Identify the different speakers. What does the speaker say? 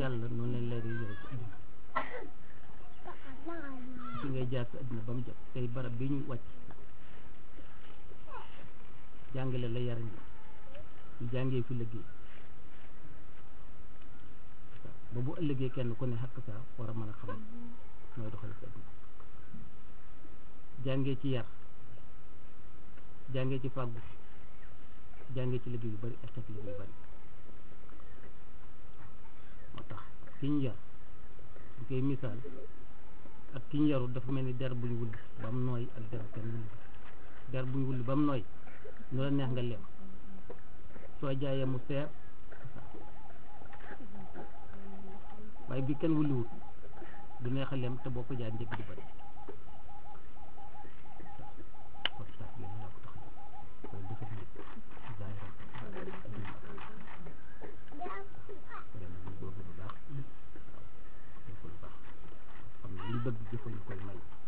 Speaker 1: yàlla noonu leen leer yi yore ci àddina fi ngay jaar ci àddina ba mu jot tey barab bi ñu wàcc jàngale la yar ñi ñu jàngee fi liggéey ba bu ëllëgee kenn ku ne xakk saa war a mën a xam nooy doxal ci àddina jàngee ci yar jàngee ci fàggu jàngee ci liggéey yu bari ak xeet liggéey yu bari moo tax ki ñu yar ñu koy misaal ak ki ñu yarul dafa mel ni der buñ wulli ba mu nooy ak der kenn wulli der buñ wulli ba mu nooy nu la neex nga lem soo jaayee mu seer waaye bi kenn wulliwut du neex a lem te boo ko jaay njëg di bari kon sax bi la ko tax koy defar nit zaay rek ren ñu góorgóorlu bu baax waaw def lu baax xam ne liñ bëgg jëfal ñu koy may